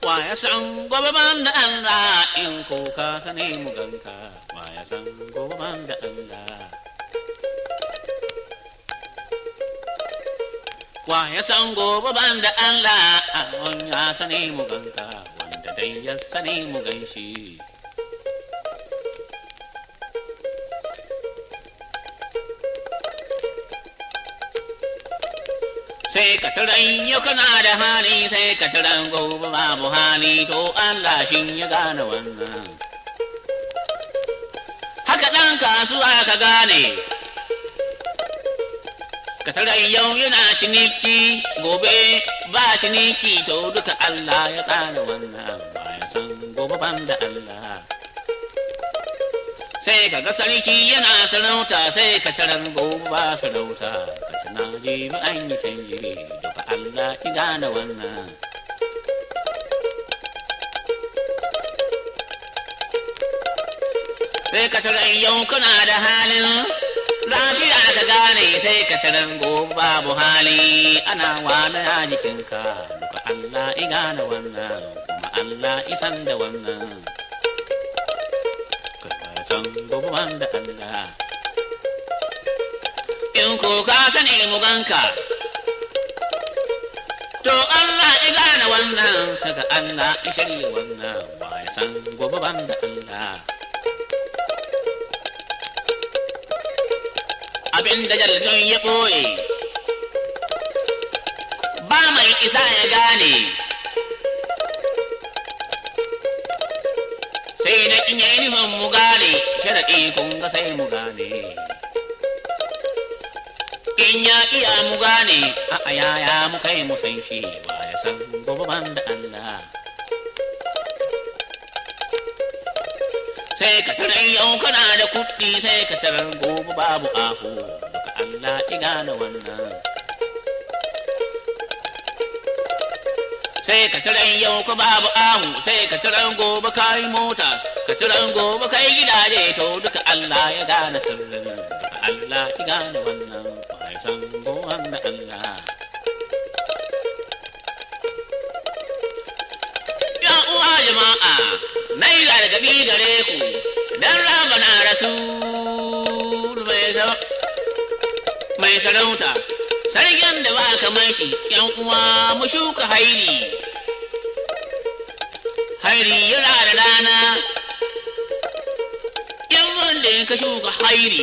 wa ya san gobe ban da Allah in ko ka sani mu ganka wa ya san gobe ban da Allah wa ya san gobe ban da Allah a ya sani mu ganka wanda dai ya sani mu ganshi sai ka taran yau kana da hali sai ka taran gobe babu hali to Allah shi ya gane wannan haka ɗan kasuwa ka gane ka taran yau yana ciniki gobe ba ciniki to duka Allah ya gane wannan ba ya san gobe ban da Allah sai ka ga sarki yana sarauta sai ka tarar gobe ba sarauta ka ci na jibi an yi canji duka Allah ya gane wannan sai ka tarar yau kana da halin lafiya ka gane sai ka tarar gobe babu hali ana wani a jikinka duka Allah ya gane wannan kuma Allah isan da wannan san gobe da Allah. In ko ka sani mu ganka, to Allah ya gane wannan, saka Allah ya shirya wannan, ba ya san gobe da Allah. Abin da jaldun ya ɓoye, ba mai isa ya gane. sai na in yi nufin mu gane sharaɗi kun ga sai mu gane in ya iya mu gane a yaya mu kai mu san shi ba ya san gobe ban da Allah sai ka tarar yau kana da kuɗi sai ka tarar gobe babu ahu duka Allah ya gane wannan sai ka tiran yau ka babu ahu sai ka tiran gobe ka yi mota ka tiran gobe ka yi gidaje to duka Allah ya gane sirrin duka Allah ya gane wannan bai san gowan da Allah ya uwa jama'a na yi gargabi gare ku dan raba na rasul mai sarauta sarkin da ba kamar shi yan uwa mu shuka hairi hairi yana da rana yan wanda ka shuka hairi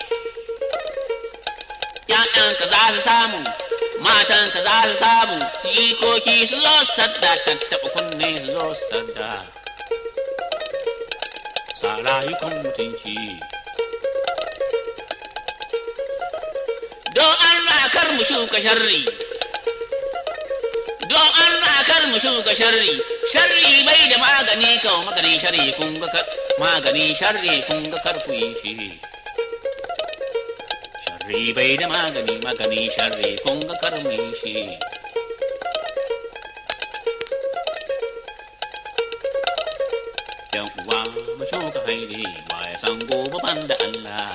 ‘ya'yanka za su samu matanka za su samu jikoki su zo su sadda tattaɓa kunne su zo su sadda sa rayukan mutunci don Allah kar mu shuka sharri don Allah kar mu shuka sharri sharri bai da magani kawo maganin sharri kun ga magani sharri kun ga kar ku yi shi sharri bai da magani magani sharri kun ga kar mu yi shi yan uwa mu shuka hairi wa ya san gobe ban da Allah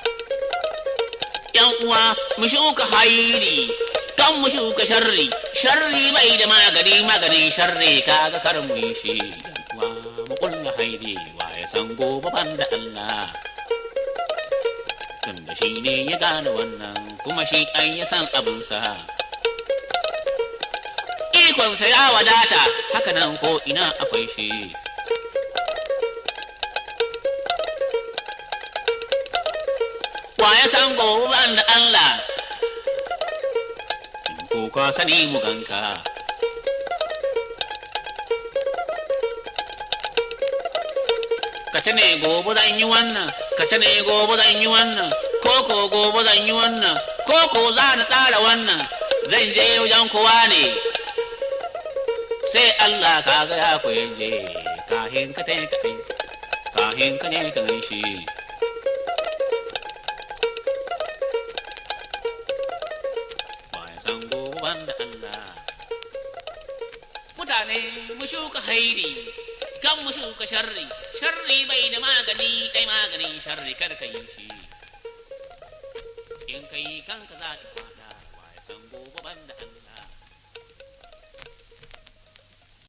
yan uwa mu shuka hairi kan mu shuka sharri sharri bai da magani maganin sharri kaga kar mu yi shi yan uwa mu kulla hairi wa ya san gobe ban da Allah tunda shi ne ya gane wannan kuma shi an ya san abinsa ikonsa ya wadata haka nan ko ina akwai shi wa ya san gobe ban da Allah ko ka sani mu ganka ka ce ne gobe zan yi wannan ka ce ne gobe zan yi wannan ko ko gobe zan yi wannan ko ko za na tsara wannan zan je wajen kowa ne sai Allah ka ga ya ku je kahin ka tai ka kahin ka ne ka shi san goban da Allah mutane mu shuka hairi kan mu shuka sharri sharri bai da magani dai maganin sharri kar ka yi shi in ka yi kanka za ka